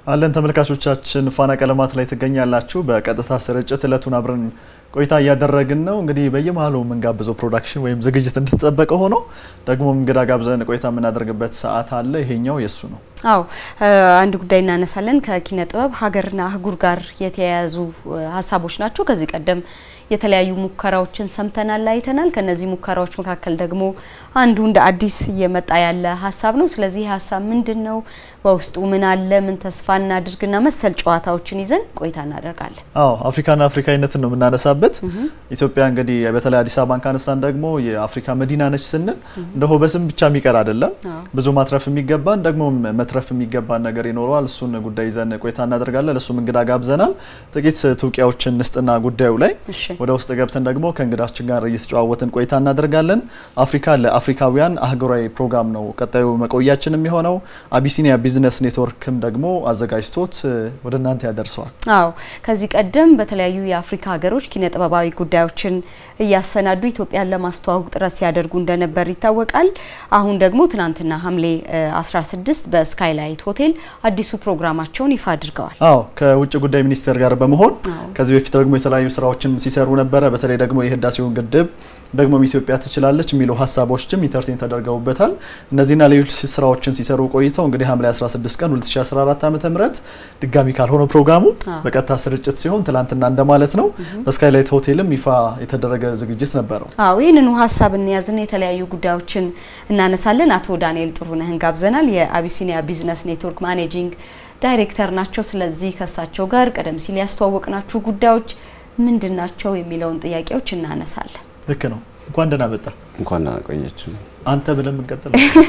አለን ተመልካቾቻችን ፋና ቀለማት ላይ ትገኛላችሁ። በቀጥታ ስርጭት እለቱን አብረን ቆይታ እያደረግን ነው። እንግዲህ በየመሀሉ የምንጋብዘው ፕሮዳክሽን ወይም ዝግጅት እንድትጠበቀ ሆኖ ደግሞ እንግዳ ጋብዘን ቆይታ የምናደርግበት ሰዓት አለ። ይሄኛው የሱ ነው። አዎ አንድ ጉዳይ እናነሳለን። ከኪነ ጥበብ ሀገርና አህጉር ጋር የተያያዙ ሀሳቦች ናቸው። ከዚህ ቀደም የተለያዩ ሙከራዎችን ሰምተናል፣ አይተናል። ከነዚህ ሙከራዎች መካከል ደግሞ አንዱ እንደ አዲስ እየመጣ ያለ ሀሳብ ነው። ስለዚህ ሀሳብ ምንድን ነው? በውስጡ ምን አለ? ምን ተስፋ እናድርግና መሰል ጨዋታዎችን ይዘን ቆይታ እናደርጋለን። አዎ አፍሪካና አፍሪካዊነትን ነው የምናነሳበት። ኢትዮጵያ እንግዲህ በተለይ አዲስ አበባን ካነሳን ደግሞ የአፍሪካ መዲና ነች ስንል እንደሆ በስም ብቻ የሚቀር አይደለም። ብዙ ማትረፍ የሚገባን ደግሞ መትረፍ የሚገባን ነገር ይኖረዋል። እሱን ጉዳይ ይዘን ቆይታ እናደርጋለን። እሱም እንግዳ ጋብዘናል። ጥቂት ትውቂያዎችን ንስጥና ጉዳዩ ላይ ወደ ውስጥ ገብተን ደግሞ ከእንግዳችን ጋር እየተጨዋወትን ቆይታ እናደርጋለን። አፍሪካ ለአፍሪካውያን አህጉራዊ ፕሮግራም ነው ቀጣዩ መቆያችን የሚሆነው። አቢሲኒያ ቢዝነስ ኔትወርክም ደግሞ አዘጋጅቶት ወደ እናንተ ያደርሰዋል። አዎ ከዚህ ቀደም በተለያዩ የአፍሪካ ሀገሮች ኪነ ጥበባዊ ጉዳዮችን እያሰናዱ ኢትዮጵያን ለማስተዋወቅ ጥረት ሲያደርጉ እንደነበር ይታወቃል። አሁን ደግሞ ትናንትና ሐምሌ 16 በስካይላይት ሆቴል አዲሱ ፕሮግራማቸውን ይፋ አድርገዋል። አዎ ከውጭ ጉዳይ ሚኒስቴር ጋር በመሆን ከዚህ በፊት ደግሞ የተለያዩ ስራዎችን ሲሰሩ ነበረ። በተለይ ደግሞ የህዳሴውን ግድብ ደግሞም ኢትዮጵያ ትችላለች የሚሉ ሀሳቦችም ኢንተርቴን ተደርገውበታል። እነዚህና ሌሎች ስራዎችን ሲሰሩ ቆይተው እንግዲህ ሐምሌ 16 ቀን 2014 ዓ.ም ድጋሚ ካልሆነ ፕሮግራሙ በቀጥታ ስርጭት ሲሆን ትላንትና እንደማለት ነው። በስካይላይት ሆቴልም ይፋ የተደረገ ዝግጅት ነበረው። አዎ ይህንኑ ሀሳብ እንያዝና የተለያዩ ጉዳዮችን እናነሳለን። አቶ ዳንኤል ጥሩነህን ጋብዘናል። የአቢሲኒያ ቢዝነስ ኔትወርክ ማኔጂንግ ዳይሬክተር ናቸው። ስለዚህ ከሳቸው ጋር ቀደም ሲል ያስተዋወቅናችሁ ጉዳዮች ምንድን ናቸው የሚለውን ጥያቄዎች እናነሳለን። ልክ ነው። እንኳን ደህና መጣ። እንኳን ደህና ቆያችሁ። አንተ ብለን የምንቀጥል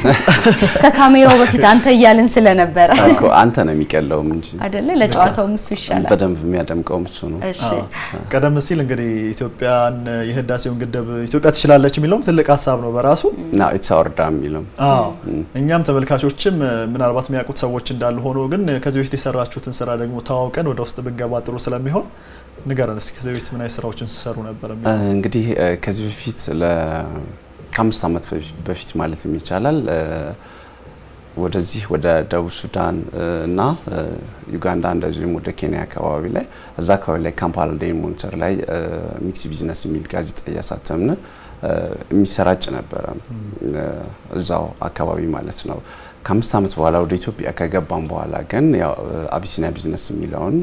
ከካሜራው በፊት አንተ እያልን ስለነበረ እኮ አንተ ነው የሚቀለውም እንጂ አይደለ? ለጨዋታውም እሱ ይሻላል። በደንብ የሚያደምቀውም እሱ ነው። እሺ ቀደም ሲል እንግዲህ ኢትዮጵያን የህዳሴውን ግድብ ኢትዮጵያ ትችላለች የሚለውም ትልቅ ሀሳብ ነው በራሱ ና ኢትስ አወር ዳም የሚለው አዎ እኛም ተመልካቾችም ምናልባት የሚያውቁት ሰዎች እንዳሉ ሆኖ ግን ከዚህ በፊት የሰራችሁትን ስራ ደግሞ ተዋውቀን ወደ ውስጥ ብንገባ ጥሩ ስለሚሆን ንገረን እስኪ ከዚህ በፊት ምን አይነት ስራዎችን ሲሰሩ ነበር? እንግዲህ ከዚህ በፊት ከአምስት ዓመት በፊት ማለት ይቻላል ወደዚህ ወደ ደቡብ ሱዳን እና ዩጋንዳ እንደዚሁም ወደ ኬንያ አካባቢ ላይ እዛ አካባቢ ላይ ካምፓላ ዴይሊ ሞኒተር ላይ ሚክስ ቢዝነስ የሚል ጋዜጣ እያሳተምን የሚሰራጭ ነበረ እዛው አካባቢ ማለት ነው። ከአምስት ዓመት በኋላ ወደ ኢትዮጵያ ከገባም በኋላ ግን ያው አቢሲኒያ ቢዝነስ የሚለውን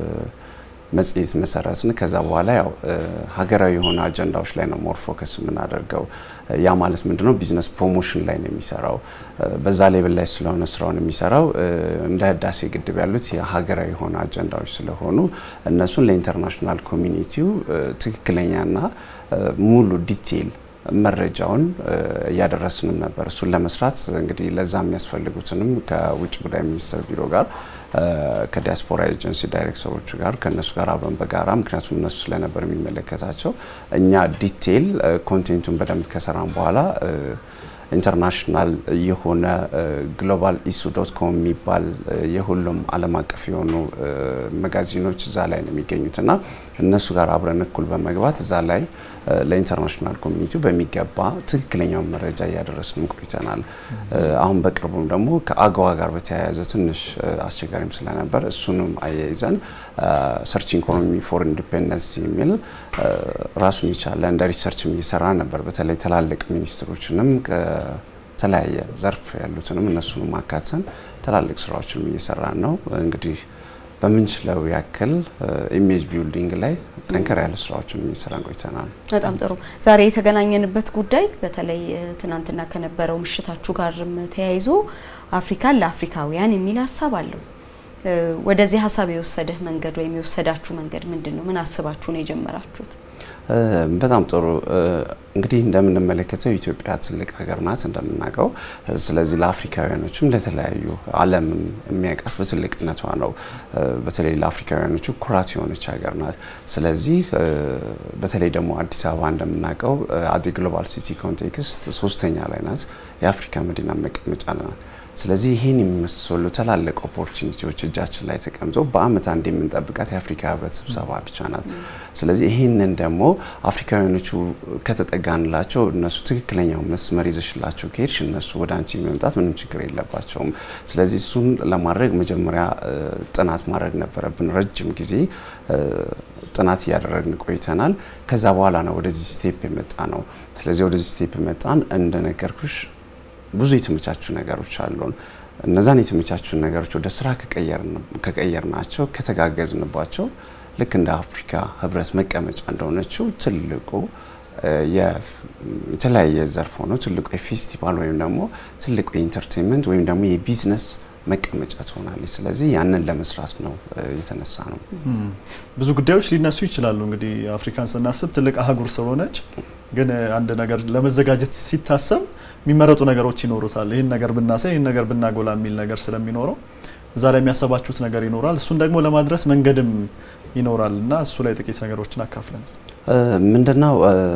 መጽሔት መሰረትን። ከዛ በኋላ ያው ሀገራዊ የሆኑ አጀንዳዎች ላይ ነው ሞር ፎከስ የምናደርገው። ያ ማለት ምንድነው ቢዝነስ ፕሮሞሽን ላይ ነው የሚሰራው። በዛ ሌብል ላይ ስለሆነ ስራውን የሚሰራው እንደ ህዳሴ ግድብ ያሉት የሀገራዊ የሆኑ አጀንዳዎች ስለሆኑ እነሱን ለኢንተርናሽናል ኮሚኒቲው ትክክለኛና ሙሉ ዲቴይል መረጃውን እያደረስንም ነበር። እሱን ለመስራት እንግዲህ ለዛ የሚያስፈልጉትንም ከውጭ ጉዳይ ሚኒስቴር ቢሮ ጋር ከዲያስፖራ ኤጀንሲ ዳይሬክተሮቹ ጋር ከእነሱ ጋር አብረን በጋራ ምክንያቱም እነሱ ስለነበር የሚመለከታቸው እኛ ዲቴይል ኮንቴንቱን በደንብ ከሰራን በኋላ ኢንተርናሽናል የሆነ ግሎባል ኢሱ ዶት ኮም የሚባል የሁሉም ዓለም አቀፍ የሆኑ መጋዚኖች እዛ ላይ ነው የሚገኙትና እነሱ ጋር አብረን እኩል በመግባት እዛ ላይ ለኢንተርናሽናል ኮሚኒቲው በሚገባ ትክክለኛውን መረጃ እያደረስንም ቆይተናል። አሁን በቅርቡም ደግሞ ከአገዋ ጋር በተያያዘ ትንሽ አስቸጋሪም ስለነበር እሱንም አያይዘን ሰርች ኢኮኖሚ ፎር ኢንዲፔንደንስ የሚል ራሱን የቻለ እንደ ሪሰርችም እየሰራ ነበር። በተለይ ትላልቅ ሚኒስትሮችንም ከተለያየ ዘርፍ ያሉትንም እነሱንም አካተን ትላልቅ ስራዎችንም እየሰራን ነው እንግዲህ በምንችለው ያክል ኢሜጅ ቢልዲንግ ላይ ጠንከር ያለ ስራዎችን እየሰራን ቆይተናል። በጣም ጥሩ። ዛሬ የተገናኘንበት ጉዳይ በተለይ ትናንትና ከነበረው ምሽታችሁ ጋርም ተያይዞ አፍሪካን ለአፍሪካውያን የሚል ሀሳብ አለው። ወደዚህ ሀሳብ የወሰደህ መንገድ ወይም የወሰዳችሁ መንገድ ምንድን ነው? ምን አስባችሁ ነው የጀመራችሁት? በጣም ጥሩ እንግዲህ እንደምንመለከተው ኢትዮጵያ ትልቅ ሀገር ናት እንደምናውቀው። ስለዚህ ለአፍሪካውያኖችም ለተለያዩ ዓለምም የሚያውቃት በትልቅነቷ ነው። በተለይ ለአፍሪካውያኖቹ ኩራት የሆነች ሀገር ናት። ስለዚህ በተለይ ደግሞ አዲስ አበባ እንደምናውቀው አዲ ግሎባል ሲቲ ኮንቴክስት ሶስተኛ ላይ ናት። የአፍሪካ መዲና መቀመጫ ናት። ስለዚህ ይህን የሚመስሉ ትላልቅ ኦፖርቹኒቲዎች እጃችን ላይ ተቀምጠው በአመት አንድ የምንጠብቃት የአፍሪካ ህብረት ስብሰባ ብቻ ናት። ስለዚህ ይህንን ደግሞ አፍሪካውያኖቹ ከተጠጋንላቸው እነሱ ትክክለኛው መስመር ይዘሽላቸው ከሄድሽ እነሱ ወደ አንቺ መምጣት ምንም ችግር የለባቸውም። ስለዚህ እሱን ለማድረግ መጀመሪያ ጥናት ማድረግ ነበረብን። ረጅም ጊዜ ጥናት እያደረግን ቆይተናል። ከዛ በኋላ ነው ወደዚህ ስቴፕ የመጣ ነው። ስለዚህ ወደዚህ ስቴፕ መጣን። እንደነገርኩሽ ብዙ የተመቻቹ ነገሮች አሉን። እነዛን የተመቻቹ ነገሮች ወደ ስራ ከቀየርናቸው ከተጋገዝንባቸው ልክ እንደ አፍሪካ ህብረት መቀመጫ እንደሆነችው ትልቁ የተለያየ ዘርፍ ሆኖ ትልቁ የፌስቲቫል ወይም ደግሞ ትልቁ የኢንተርቴንመንት ወይም ደግሞ የቢዝነስ መቀመጫ ትሆናለች። ስለዚህ ያንን ለመስራት ነው የተነሳ ነው። ብዙ ጉዳዮች ሊነሱ ይችላሉ። እንግዲህ አፍሪካን ስናስብ ትልቅ አህጉር ስለሆነች ግን አንድ ነገር ለመዘጋጀት ሲታሰብ የሚመረጡ ነገሮች ይኖሩታል። ይህን ነገር ብናሳይ፣ ይህን ነገር ብናጎላ የሚል ነገር ስለሚኖረው እዛ ላይ የሚያሰባችሁት ነገር ይኖራል። እሱን ደግሞ ለማድረስ መንገድም ይኖራል እና እሱ ላይ ጥቂት ነገሮችን አካፍለን። ምንድነው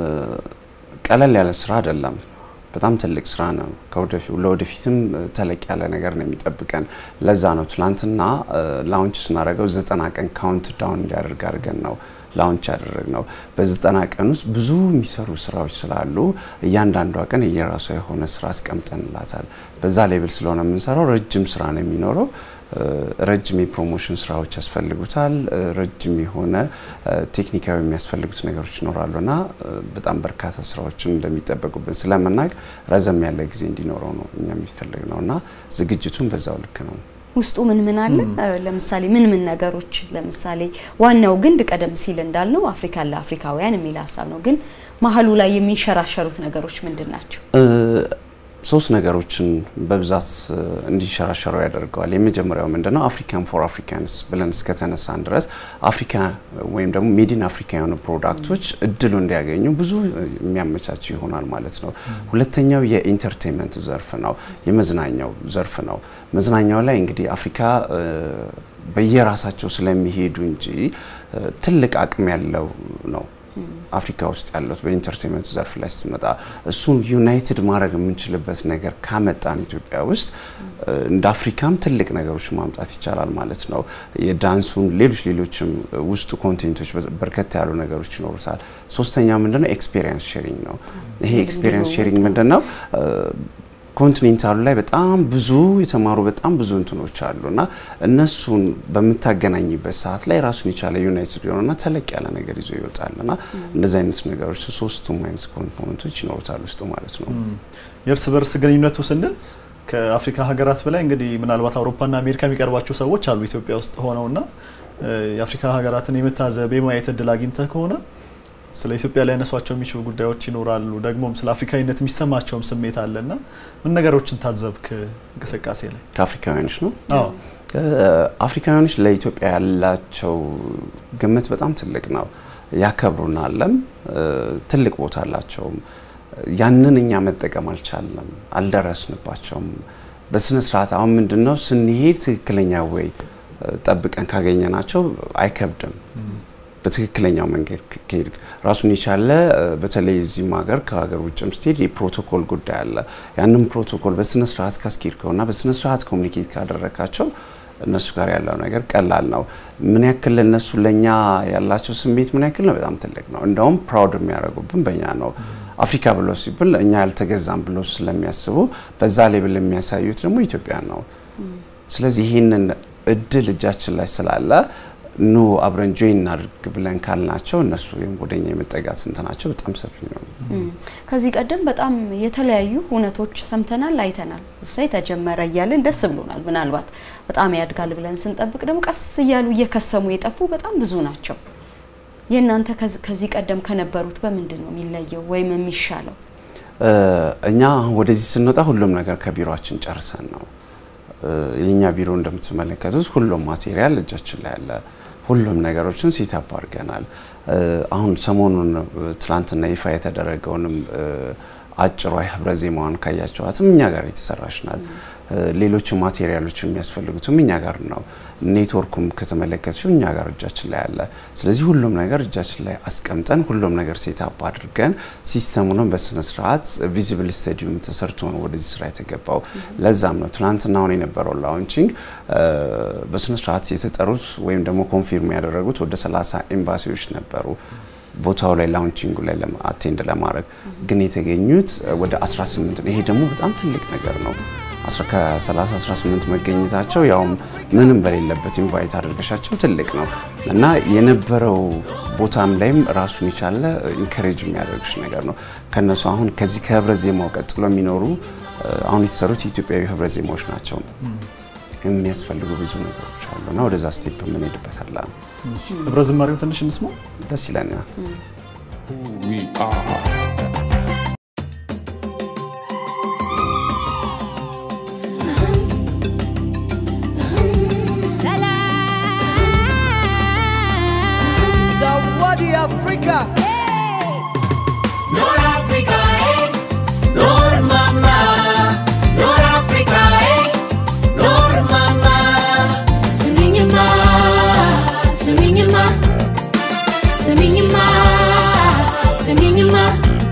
ቀለል ያለ ስራ አይደለም። በጣም ትልቅ ስራ ነው። ለወደፊትም ተለቅ ያለ ነገር ነው የሚጠብቀን። ለዛ ነው ትላንትና ላውንች ስናደርገው ዘጠና ቀን ካውንት ዳውን እንዲያደርግ አድርገን ነው ላውንች ያደረግ ነው። በዘጠና ቀን ውስጥ ብዙ የሚሰሩ ስራዎች ስላሉ እያንዳንዷ ቀን የራሷ የሆነ ስራ አስቀምጠንላታል። በዛ ሌብል ስለሆነ የምንሰራው ረጅም ስራ ነው የሚኖረው። ረጅም የፕሮሞሽን ስራዎች ያስፈልጉታል። ረጅም የሆነ ቴክኒካዊ የሚያስፈልጉት ነገሮች ይኖራሉ እና በጣም በርካታ ስራዎችን እንደሚጠበቁብን ስለምናውቅ ረዘም ያለ ጊዜ እንዲኖረው ነው እኛ የሚፈልግ ነው እና ዝግጅቱን በዛው ልክ ነው። ውስጡ ምን ምን አለ? ለምሳሌ ምን ምን ነገሮች ለምሳሌ ዋናው ግንድ ቀደም ሲል እንዳልነው አፍሪካን ለአፍሪካውያን የሚል ሀሳብ ነው። ግን መሀሉ ላይ የሚንሸራሸሩት ነገሮች ምንድን ናቸው? ሶስት ነገሮችን በብዛት እንዲሸራሸሩ ያደርገዋል። የመጀመሪያው ምንድነው? አፍሪካን ፎር አፍሪካንስ ብለን እስከተነሳን ድረስ አፍሪካ ወይም ደግሞ ሜዲን አፍሪካ የሆኑ ፕሮዳክቶች እድሉ እንዲያገኙ ብዙ የሚያመቻቸው ይሆናል ማለት ነው። ሁለተኛው የኢንተርቴንመንቱ ዘርፍ ነው፣ የመዝናኛው ዘርፍ ነው። መዝናኛው ላይ እንግዲህ አፍሪካ በየራሳቸው ስለሚሄዱ እንጂ ትልቅ አቅም ያለው ነው አፍሪካ ውስጥ ያሉት በኢንተርቴንመንቱ ዘርፍ ላይ ስትመጣ እሱን ዩናይትድ ማድረግ የምንችልበት ነገር ካመጣን ኢትዮጵያ ውስጥ እንደ አፍሪካም ትልቅ ነገሮች ማምጣት ይቻላል ማለት ነው። የዳንሱን ሌሎች ሌሎችም ውስጡ ኮንቴንቶች በርከት ያሉ ነገሮች ይኖሩታል። ሶስተኛው ምንድነው? ኤክስፔሪየንስ ሼሪንግ ነው። ይሄ ኤክስፔሪየንስ ሼሪንግ ምንድነው? ኮንቲኔንታሉ ላይ በጣም ብዙ የተማሩ በጣም ብዙ እንትኖች አሉ እና እነሱን በምታገናኝበት ሰዓት ላይ ራሱን የቻለ ዩናይትድ የሆነና ተለቅ ያለ ነገር ይዞ ይወጣል እና እንደዚህ አይነት ነገሮች ሶስቱም አይነት ኮምፖነንቶች ይኖሩታል ውስጡ ማለት ነው። የእርስ በርስ ግንኙነቱ ስንል ከአፍሪካ ሀገራት በላይ እንግዲህ ምናልባት አውሮፓና አሜሪካ የሚቀርባቸው ሰዎች አሉ ኢትዮጵያ ውስጥ ሆነውና የአፍሪካ ሀገራትን የመታዘብ የማየት እድል አግኝተህ ከሆነ ስለ ኢትዮጵያ ሊያነሷቸው የሚችሉ ጉዳዮች ይኖራሉ። ደግሞም ስለ አፍሪካዊነት የሚሰማቸውም ስሜት አለና ምን ነገሮችን ታዘብክ እንቅስቃሴ ላይ? ከአፍሪካውያኖች ነው። አዎ አፍሪካውያኖች ለኢትዮጵያ ያላቸው ግምት በጣም ትልቅ ነው። ያከብሩናለም፣ ትልቅ ቦታ አላቸውም። ያንን እኛ መጠቀም አልቻለም፣ አልደረስንባቸውም በስነ ስርዓት። አሁን ምንድን ነው ስንሄድ ትክክለኛ ወይ ጠብቀን ካገኘናቸው አይከብድም በትክክለኛው መንገድ ከሄድ ራሱን የቻለ በተለይ እዚህም ሀገር ከሀገር ውጭም ስትሄድ የፕሮቶኮል ጉዳይ አለ። ያንን ፕሮቶኮል በስነ ስርዓት ካስኬድከውና በስነ ስርዓት ኮሚኒኬት ካደረካቸው እነሱ ጋር ያለው ነገር ቀላል ነው። ምን ያክል እነሱ ለእኛ ያላቸው ስሜት ምን ያክል ነው? በጣም ትልቅ ነው። እንደውም ፕራውድ የሚያደርጉብን በእኛ ነው። አፍሪካ ብሎ ሲብል እኛ ያልተገዛም ብሎ ስለሚያስቡ በዛ ሌብል የሚያሳዩት ደግሞ ኢትዮጵያ ነው። ስለዚህ ይህንን እድል እጃችን ላይ ስላለ ኑ አብረን ጆይን እናድርግ ብለን ካልናቸው እነሱ ወደኛ የመጠጋት እንትናቸው በጣም ሰፊ ነው። ከዚህ ቀደም በጣም የተለያዩ እውነቶች ሰምተናል፣ አይተናል። እሳይ ተጀመረ እያለን ደስ ብሎናል። ምናልባት በጣም ያድጋል ብለን ስንጠብቅ ደግሞ ቀስ እያሉ እየከሰሙ የጠፉ በጣም ብዙ ናቸው። የእናንተ ከዚህ ቀደም ከነበሩት በምንድን ነው የሚለየው ወይም የሚሻለው? እኛ ወደዚህ ስንወጣ ሁሉም ነገር ከቢሮችን ጨርሰን ነው የኛ ቢሮ እንደምትመለከቱት ሁሉም ማቴሪያል እጃችን ላይ ያለ ሁሉም ነገሮችን ሴታፕ አድርገናል። አሁን ሰሞኑን ትላንትና ይፋ የተደረገውንም አጭሯ ህብረ ዜማዋን ካያቸዋትም እኛ ጋር የተሰራች ናት። ሌሎቹ ማቴሪያሎች የሚያስፈልጉትም እኛ ጋር ነው። ኔትወርኩም ከተመለከትሽው እኛ ጋር እጃችን ላይ አለ። ስለዚህ ሁሉም ነገር እጃችን ላይ አስቀምጠን ሁሉም ነገር ሴታፕ አድርገን ሲስተሙንም በስነ ስርዓት ቪዚብል ስታዲየም ተሰርቶ ነው ወደዚህ ስራ የተገባው። ለዛም ነው ትናንትና አሁን የነበረው ላውንቺንግ በስነ ስርዓት የተጠሩት ወይም ደግሞ ኮንፊርም ያደረጉት ወደ 30 ኤምባሲዎች ነበሩ ቦታው ላይ ላውንቺንጉ ላይ አቴንድ ለማድረግ ግን የተገኙት ወደ 18 ነው። ይሄ ደግሞ በጣም ትልቅ ነገር ነው። ከ30 18 መገኘታቸው ያውም ምንም በሌለበት ኢንቫይት አድርገሻቸው ትልቅ ነው እና የነበረው ቦታም ላይም ራሱን የቻለ ኢንከሬጅ የሚያደርግሽ ነገር ነው። ከነሱ አሁን ከዚህ ከህብረ ዜማው ቀጥሎ የሚኖሩ አሁን የተሰሩት የኢትዮጵያዊ ህብረ ዜማዎች ናቸው። የሚያስፈልጉ ብዙ ነገሮች አሉ እና ወደዛ ስቴፕ የምንሄድበት አለ። ህብረ ዝማሬው ትንሽ እንስማው። ደስ ይለኛል። we are. Zawadi Afrika. Nord Africa, eh? Nord mama. Nord Africa, eh? Nord mama. Singing-ma, singing-ma, singing-ma, singing-ma.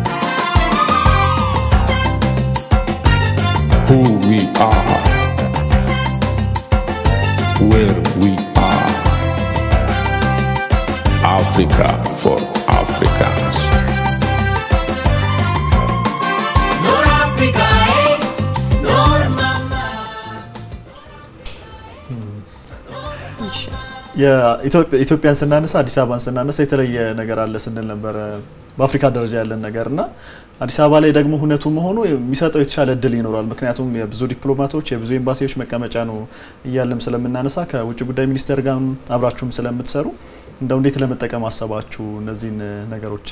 Who we are. Where we are. Africa for Africans. Nord Africa, eh? Nord mama. ኢትዮጵያን ስናነሳ አዲስ አበባን ስናነሳ የተለየ ነገር አለ ስንል ነበረ በአፍሪካ ደረጃ ያለን ነገር እና አዲስ አበባ ላይ ደግሞ ሁነቱ መሆኑ የሚሰጠው የተሻለ እድል ይኖራል። ምክንያቱም የብዙ ዲፕሎማቶች የብዙ ኤምባሲዎች መቀመጫ ነው እያለም ስለምናነሳ ከውጭ ጉዳይ ሚኒስቴር ጋር አብራችሁም ስለምትሰሩ እንደው እንዴት ለመጠቀም አሰባችሁ እነዚህን ነገሮች?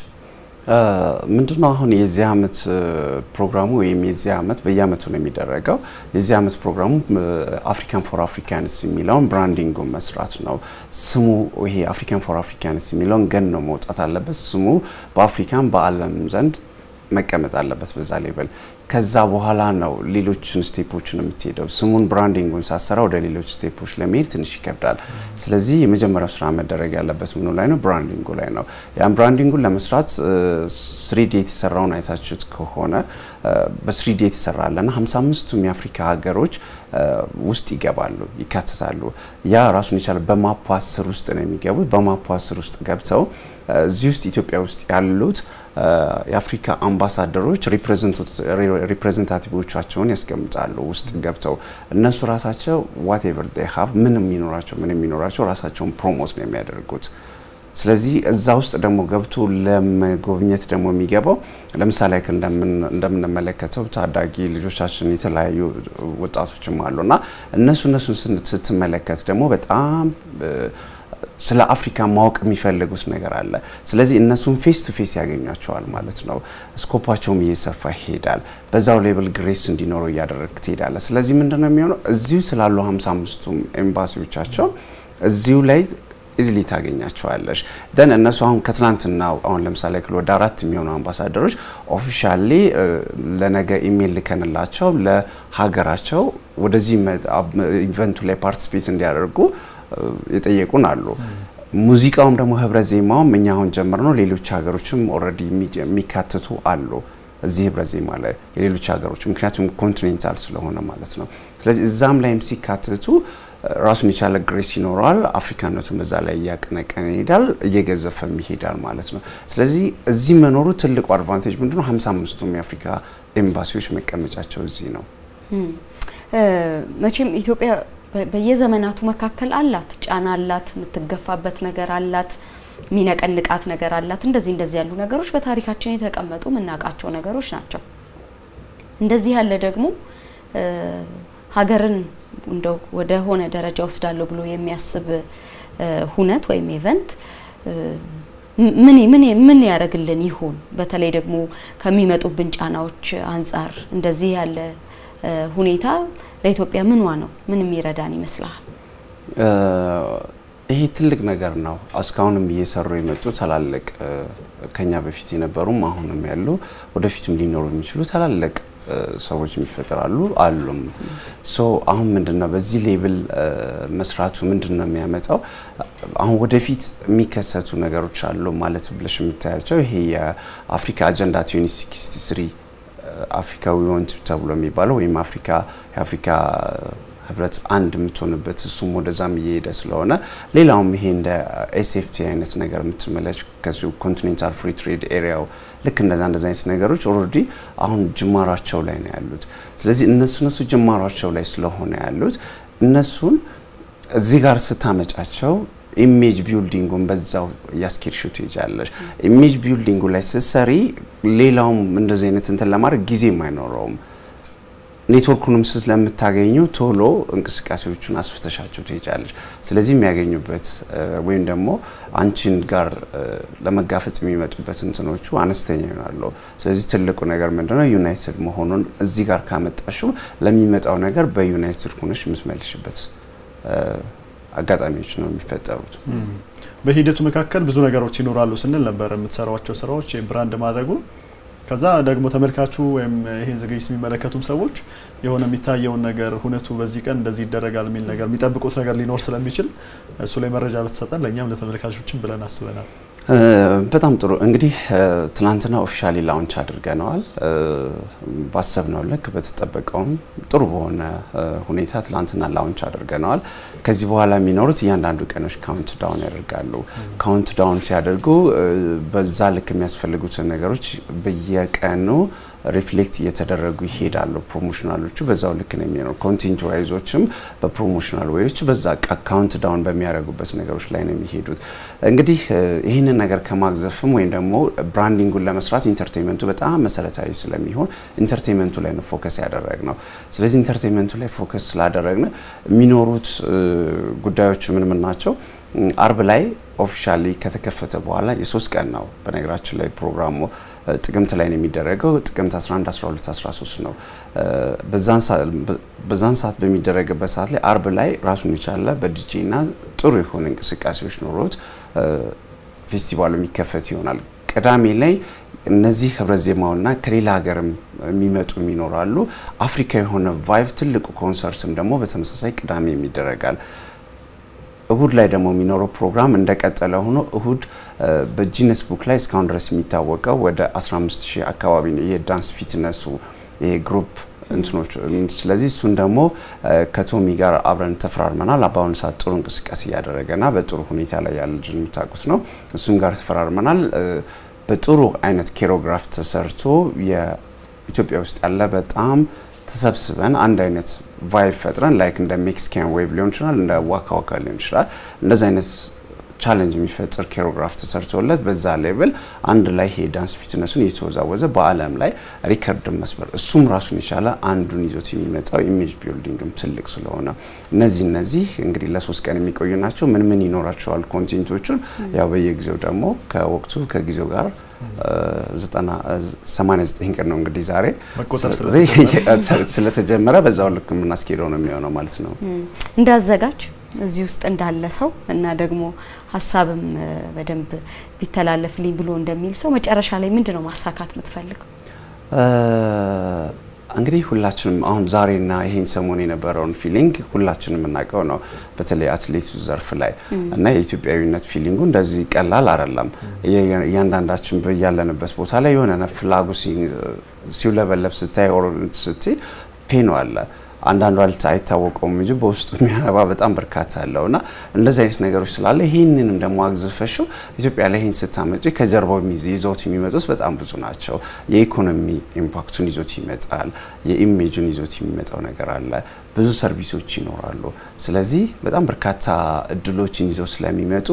ምንድነው አሁን የዚህ አመት ፕሮግራሙ ወይም የዚህ አመት በየአመቱ ነው የሚደረገው። የዚህ አመት ፕሮግራሙ አፍሪካን ፎር አፍሪካንስ የሚለውን ብራንዲንጉን መስራት ነው። ስሙ ይሄ አፍሪካን ፎር አፍሪካንስ የሚለውን ገን ነው መውጣት አለበት። ስሙ በአፍሪካን በዓለም ዘንድ መቀመጥ አለበት በዛ ሌቨል። ከዛ በኋላ ነው ሌሎችን ስቴፖችን የምትሄደው። ስሙን ብራንዲንጉን ሳሰራ ወደ ሌሎች ስቴፖች ለመሄድ ትንሽ ይከብዳል። ስለዚህ የመጀመሪያው ስራ መደረግ ያለበት ምኑ ላይ ነው? ብራንዲንጉ ላይ ነው። ያን ብራንዲንጉን ለመስራት ስሪዲ የተሰራውን አይታችሁት ከሆነ በስሪዲ የተሰራ አለና 55ቱም የአፍሪካ ሀገሮች ውስጥ ይገባሉ፣ ይካተታሉ። ያ ራሱን የቻለ በማፖ አስር ውስጥ ነው የሚገቡት። በማፖ አስር ውስጥ ገብተው እዚህ ውስጥ ኢትዮጵያ ውስጥ ያሉት የአፍሪካ አምባሳደሮች ሪፕሬዘንታቲቮቻቸውን ያስቀምጣሉ ውስጥ ገብተው እነሱ ራሳቸው ዋቴቨር ዴይ ሀቭ ምንም የሚኖራቸው ምንም የሚኖራቸው ራሳቸውን ፕሮሞት ነው የሚያደርጉት። ስለዚህ እዛ ውስጥ ደግሞ ገብቶ ለመጎብኘት ደግሞ የሚገባው ለምሳሌ ያክል እንደምንመለከተው ታዳጊ ልጆቻችን የተለያዩ ወጣቶችም አሉ እና እነሱ እነሱን ስትመለከት ደግሞ በጣም ስለ አፍሪካ ማወቅ የሚፈልጉት ነገር አለ። ስለዚህ እነሱን ፌስ ቱ ፌስ ያገኟቸዋል ማለት ነው። ስኮፓቸውም እየሰፋ ይሄዳል። በዛው ሌብል ግሬስ እንዲኖረው እያደረግ ትሄዳለ። ስለዚህ ምንድነው የሚሆነው እዚሁ ስላሉ 55ቱም ኤምባሲዎቻቸው እዚሁ ላይ ኢዝሊ ታገኛቸዋለሽ። ደን እነሱ አሁን ከትናንትና አሁን ለምሳሌ ክል ወደ አራት የሚሆኑ አምባሳደሮች ኦፊሻሊ ለነገ ኢሜይል ልከንላቸው ለሀገራቸው ወደዚህ ኢቨንቱ ላይ ፓርቲሲፔት እንዲያደርጉ የጠየቁን አሉ። ሙዚቃውም ደግሞ ህብረ ዜማውም እኛ አሁን ጀምር ነው። ሌሎች ሀገሮችም ኦልሬዲ የሚካተቱ አሉ እዚህ ህብረ ዜማ ላይ የሌሎች ሀገሮች ምክንያቱም ኮንቲኔንታል ስለሆነ ማለት ነው። ስለዚህ እዛም ላይም ሲካተቱ ራሱን የቻለ ግሬስ ይኖረዋል። አፍሪካነቱን በዛ ላይ እያቀነቀነ ይሄዳል፣ እየገዘፈም ይሄዳል ማለት ነው። ስለዚህ እዚህ መኖሩ ትልቁ አድቫንቴጅ ምንድነው? 55ቱም የአፍሪካ ኤምባሲዎች መቀመጫቸው እዚህ ነው። መቼም ኢትዮጵያ በየዘመናቱ መካከል አላት፣ ጫና አላት፣ የምትገፋበት ነገር አላት፣ የሚነቀንቃት ነገር አላት። እንደዚህ እንደዚህ ያሉ ነገሮች በታሪካችን የተቀመጡ የምናውቃቸው ነገሮች ናቸው። እንደዚህ ያለ ደግሞ ሀገርን እንደው ወደ ሆነ ደረጃ ወስዳለሁ ብሎ የሚያስብ ሁነት ወይም ኢቨንት ምን ምን ምን ያደርግልን ይሆን? በተለይ ደግሞ ከሚመጡብን ጫናዎች አንጻር እንደዚህ ያለ ሁኔታ ለኢትዮጵያ ምንዋ ነው? ምን የሚረዳን ይመስልሃል? ይሄ ትልቅ ነገር ነው። እስካሁንም እየሰሩ የመጡ ታላልቅ ከኛ በፊት የነበሩም አሁንም ያሉ ወደፊትም ሊኖሩ የሚችሉ ታላልቅ ሰዎች የሚፈጠራሉ አሉም። ሶ አሁን ምንድነው በዚህ ሌብል መስራቱ ምንድነው የሚያመጣው? አሁን ወደፊት የሚከሰቱ ነገሮች አሉ ማለት ብለሽ የምታያቸው ይሄ የአፍሪካ አጀንዳ 2063 አፍሪካ ዊ ዋንት ተብሎ የሚባለው ወይም አፍሪካ የአፍሪካ ህብረት አንድ የምትሆንበት እሱም ወደዛም እየሄደ ስለሆነ ሌላውም ይሄ እንደ ኤስኤፍቲ አይነት ነገር የምትመለች ከዚሁ ኮንቲኔንታል ፍሪ ትሬድ ኤሪያው ልክ እንደዛ እንደዛ አይነት ነገሮች ኦልሬዲ አሁን ጅማሯቸው ላይ ነው ያሉት። ስለዚህ እነሱ እነሱ ጅማሯቸው ላይ ስለሆነ ያሉት እነሱን እዚህ ጋር ስታመጫቸው ኢሜጅ ቢልዲንጉን በዛው እያስኬድሽው ትሄጃለሽ። ኢሜጅ ቢልዲንጉ ላይ ስትሰሪ ሌላውም እንደዚህ አይነት እንትን ለማድረግ ጊዜም አይኖረውም። ኔትወርኩንም ስለምታገኙ ቶሎ እንቅስቃሴዎቹን አስፍተሻቸው ትሄጃለሽ። ስለዚህ የሚያገኙበት ወይም ደግሞ አንቺን ጋር ለመጋፈጥ የሚመጡበት እንትኖቹ አነስተኛ ይሆናሉ። ስለዚህ ትልቁ ነገር ምንድነው ዩናይትድ መሆኑን እዚህ ጋር ካመጣሽው ለሚመጣው ነገር በዩናይትድ ሆነሽ የምትመልሽበት አጋጣሚዎች ነው የሚፈጠሩት። በሂደቱ መካከል ብዙ ነገሮች ይኖራሉ ስንል ነበር። የምትሰሯቸው ስራዎች ብራንድ ማድረጉ ከዛ ደግሞ ተመልካቹ ወይም ይህን ዝግጅት የሚመለከቱም ሰዎች የሆነ የሚታየውን ነገር ሁነቱ በዚህ ቀን እንደዚህ ይደረጋል የሚል ነገር የሚጠብቁት ነገር ሊኖር ስለሚችል እሱ ላይ መረጃ ብትሰጠን ለእኛም ለተመልካቾችም ብለን አስበናል። በጣም ጥሩ እንግዲህ ትናንትና ኦፊሻሊ ላውንች አድርገነዋል። ባሰብነው ልክ በተጠበቀውም ጥሩ በሆነ ሁኔታ ትናንትና ላውንች አድርገነዋል። ከዚህ በኋላ የሚኖሩት እያንዳንዱ ቀኖች ካውንት ዳውን ያደርጋሉ። ካውንት ዳውን ሲያደርጉ በዛ ልክ የሚያስፈልጉትን ነገሮች በየቀኑ ሪፍሌክት እየተደረጉ ይሄዳሉ። ፕሮሞሽናሎቹ በዛው ልክ ነው የሚሆነው። ኮንቴንት ዋይዞችም በፕሮሞሽናል ወይዎች በዛ ካውንት ዳውን በሚያደርጉበት ነገሮች ላይ ነው የሚሄዱት። እንግዲህ ይህንን ነገር ከማግዘፍም ወይም ደግሞ ብራንዲንጉን ለመስራት ኢንተርቴንመንቱ በጣም መሰረታዊ ስለሚሆን ኢንተርቴንመንቱ ላይ ነው ፎከስ ያደረግ ነው። ስለዚህ ኢንተርቴንመንቱ ላይ ፎከስ ስላደረግን የሚኖሩት ጉዳዮች ምን ምን ናቸው? አርብ ላይ ኦፊሻሊ ከተከፈተ በኋላ የሶስት ቀን ነው። በነገራችን ላይ ፕሮግራሙ ጥቅምት ላይ ነው የሚደረገው። ጥቅምት 11፣ 12፣ 13 ነው። በዛን ሰዓት በሚደረግበት ሰዓት ላይ አርብ ላይ ራሱን የቻለ በዲጄ እና ጥሩ የሆነ እንቅስቃሴዎች ኖሮት ፌስቲቫሉ የሚከፈት ይሆናል። ቅዳሜ ላይ እነዚህ ህብረ ዜማውና ከሌላ ሀገርም የሚመጡ ይኖራሉ። አፍሪካ የሆነ ቫይቭ ትልቁ ኮንሰርትም ደግሞ በተመሳሳይ ቅዳሜ ይደረጋል። እሁድ ላይ ደግሞ የሚኖረው ፕሮግራም እንደቀጠለ ሆኖ እሁድ በጂነስ ቡክ ላይ እስካሁን ድረስ የሚታወቀው ወደ 15 ሺህ አካባቢ ነው የዳንስ ፊትነሱ ይሄ ግሩፕ እንትኖች። ስለዚህ እሱን ደግሞ ከቶሚ ጋር አብረን ተፈራርመናል። በአሁኑ ሰዓት ጥሩ እንቅስቃሴ እያደረገና በጥሩ ሁኔታ ላይ ያለ ልጅ የምታውቁት ነው። እሱን ጋር ተፈራርመናል። በጥሩ አይነት ኬሮግራፍ ተሰርቶ የኢትዮጵያ ውስጥ ያለ በጣም ተሰብስበን አንድ አይነት ቫይብ ፈጥረን ላይክ እንደ ሜክሲካን ዌቭ ሊሆን ይችላል፣ እንደ ዋካ ዋካ ሊሆን ይችላል። እንደዚህ አይነት ቻለንጅ የሚፈጥር ኬሮግራፍ ተሰርቶለት በዛ ሌቭል አንድ ላይ ይሄ ዳንስ ፊትነሱን እየተወዛወዘ በዓለም ላይ ሪከርድን መስበር እሱም ራሱን የቻለ አንዱን ይዞት የሚመጣው ኢሜጅ ቢልዲንግም ትልቅ ስለሆነ እነዚህ እነዚህ እንግዲህ ለሶስት ቀን የሚቆዩ ናቸው። ምን ምን ይኖራቸዋል ኮንቴንቶቹን ያው በየጊዜው ደግሞ ከወቅቱ ከጊዜው ጋር 89 ቀን ነው እንግዲህ ዛሬ ስለተጀመረ በዛው ልክ የምናስኬደው ነው የሚሆነው ማለት ነው። እንዳዘጋጅ እዚህ ውስጥ እንዳለ ሰው እና ደግሞ ሀሳብም በደንብ ቢተላለፍልኝ ብሎ እንደሚል ሰው መጨረሻ ላይ ምንድን ነው ማሳካት የምትፈልገው? እንግዲህ ሁላችንም አሁን ዛሬና ይሄን ሰሞን የነበረውን ፊሊንግ ሁላችንም የምናውቀው ነው። በተለይ አትሌት ዘርፍ ላይ እና የኢትዮጵያዊነት ፊሊንጉ እንደዚህ ቀላል አይደለም። እያንዳንዳችን ያለንበት ቦታ ላይ የሆነ ፍላጉ ሲውለበለብ ስታይ ኦር ስትይ ፔኖ አለ አንዳንዱ አልታ አይታወቀውም እንጂ በውስጡ የሚያነባ በጣም በርካታ አለው እና እንደዚህ አይነት ነገሮች ስላለ ይህንንም ደግሞ አግዝፈሽው ኢትዮጵያ ላይ ይህን ስታመጪ ከጀርባው ይዘውት የሚመጡት በጣም ብዙ ናቸው። የኢኮኖሚ ኢምፓክቱን ይዞት ይመጣል። የኢሜጅን ይዞት የሚመጣው ነገር አለ። ብዙ ሰርቪሶች ይኖራሉ። ስለዚህ በጣም በርካታ እድሎችን ይዘው ስለሚመጡ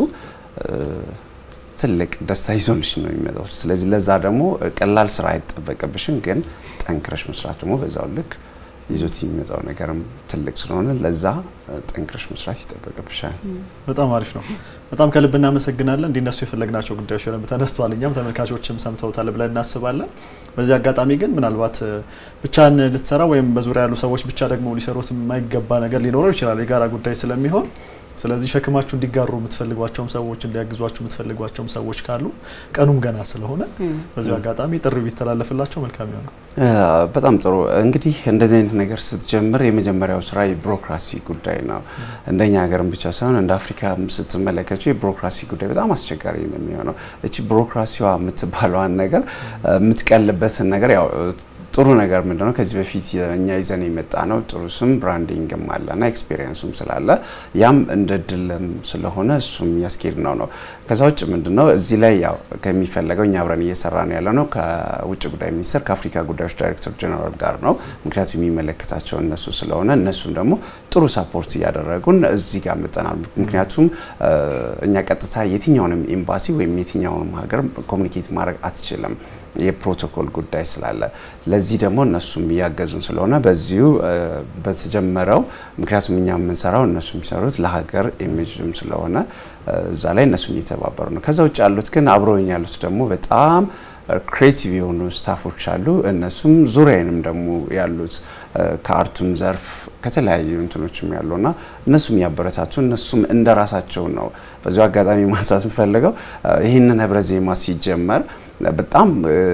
ትልቅ ደስታ ይዞንሽ ነው የሚመጣው። ስለዚህ ለዛ ደግሞ ቀላል ስራ አይጠበቅብሽም፣ ግን ጠንክረሽ መስራት ደግሞ በዛው ልክ ይዞት የሚመጣው ነገርም ትልቅ ስለሆነ ለዛ ጠንክረሽ መስራት ይጠበቅብሻል። በጣም አሪፍ ነው። በጣም ከልብ እናመሰግናለን። እንዲነሱ የፈለግናቸው ጉዳዮች በደንብ ተነስተዋል። እኛም ተመልካቾችም ሰምተውታል ብለን እናስባለን። በዚህ አጋጣሚ ግን ምናልባት ብቻን ልትሰራ ወይም በዙሪያ ያሉ ሰዎች ብቻ ደግሞ ሊሰሩት የማይገባ ነገር ሊኖረው ይችላል። የጋራ ጉዳይ ስለሚሆን ስለዚህ ሸክማችሁ እንዲጋሩ የምትፈልጓቸውም ሰዎች እንዲያግዟችሁ የምትፈልጓቸውም ሰዎች ካሉ ቀኑም ገና ስለሆነ በዚሁ አጋጣሚ ጥሪ ቢተላለፍላቸው መልካም ይሆናል። በጣም ጥሩ እንግዲህ እንደዚህ አይነት ነገር ስትጀምር የመጀመሪያው ስራ የቢሮክራሲ ጉዳይ ነው። እንደኛ ሀገርም ብቻ ሳይሆን እንደ አፍሪካ ስትመለከቸው የቢሮክራሲ ጉዳይ በጣም አስቸጋሪ ነው የሚሆነው። እቺ ቢሮክራሲዋ የምትባለዋን ነገር የምትቀልበትን ነገር ያው ጥሩ ነገር ምንድነው ከዚህ በፊት እኛ ይዘን የመጣ ነው ጥሩ ስም ብራንዲንግም አለና ኤክስፔሪየንሱም ስላለ ያም እንደ ድልም ስለሆነ እሱም ያስኬድ ነው ነው። ከዛ ውጭ ምንድነው እዚህ ላይ ያው ከሚፈለገው እኛ አብረን እየሰራ ነው ያለ ነው ከውጭ ጉዳይ ሚኒስቴር ከአፍሪካ ጉዳዮች ዳይሬክተር ጀነራል ጋር ነው። ምክንያቱም የሚመለከታቸው እነሱ ስለሆነ እነሱም ደግሞ ጥሩ ሳፖርት እያደረጉን እዚህ ጋር መጠናል። ምክንያቱም እኛ ቀጥታ የትኛውንም ኤምባሲ ወይም የትኛውንም ሀገር ኮሚኒኬት ማድረግ አትችልም የፕሮቶኮል ጉዳይ ስላለ ለዚህ ደግሞ እነሱም እያገዙን ስለሆነ በዚሁ በተጀመረው ምክንያቱም እኛ የምንሰራው እነሱ የሚሰሩት ለሀገር ኢሜጅም ስለሆነ እዛ ላይ እነሱም እየተባበሩ ነው። ከዛ ውጭ ያሉት ግን አብረውኝ ያሉት ደግሞ በጣም ክሬቲቭ የሆኑ ስታፎች አሉ። እነሱም ዙሪያንም ደግሞ ያሉት ከአርቱም ዘርፍ ከተለያዩ እንትኖችም ያሉና እነሱም እያበረታቱ እነሱም እንደ রাሳቸው ነው። በዚሁ አጋጣሚ ማንሳት የምፈልገው ይህንን ህብረ ዜማ ሲጀመር በጣም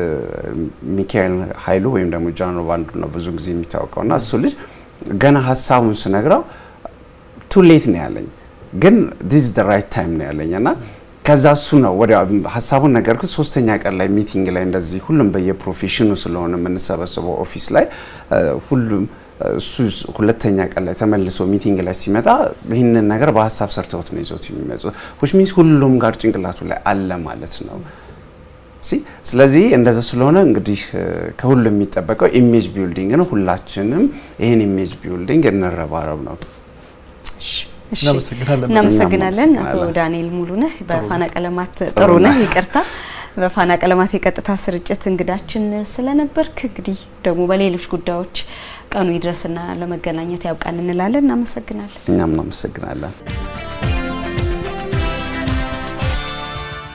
ሚካኤል ኃይሉ ወይም ደግሞ ጃኖ ባንዱ ነው ብዙ ጊዜ የሚታወቀው እና እሱ ልጅ ገና ሀሳቡን ስነግረው ቱሌት ነው ያለኝ፣ ግን ዲስ ደ ራይት ታይም ነው ያለኝ እና ከዛ እሱ ነው ወዲያ ሀሳቡን ነገርኩት። ሶስተኛ ቀን ላይ ሚቲንግ ላይ እንደዚህ ሁሉም በየፕሮፌሽኑ ስለሆነ የምንሰበስበው ኦፊስ ላይ ሁሉም እሱ ሁለተኛ ቀን ላይ ተመልሶ ሚቲንግ ላይ ሲመጣ ይህንን ነገር በሀሳብ ሰርተውት ነው ይዞት የሚመጡት ዊች ሚንስ ሁሉም ጋር ጭንቅላቱ ላይ አለ ማለት ነው። ሲ ስለዚህ እንደዛ ስለሆነ እንግዲህ ከሁሉ የሚጠበቀው ኢሜጅ ቢልዲንግ ነው። ሁላችንም ይህን ኢሜጅ ቢልዲንግ እንረባረብ ነው። እናመሰግናለን። እናመሰግናለን አቶ ዳንኤል ሙሉነህ በፋና ቀለማት ጥሩነህ ይቅርታ በፋና ቀለማት የቀጥታ ስርጭት እንግዳችን ስለነበርክ እንግዲህ ደግሞ በሌሎች ጉዳዮች ቀኑ ይድረስና ለመገናኘት ያብቃን እንላለን። እናመሰግናለን። እኛም እናመሰግናለን።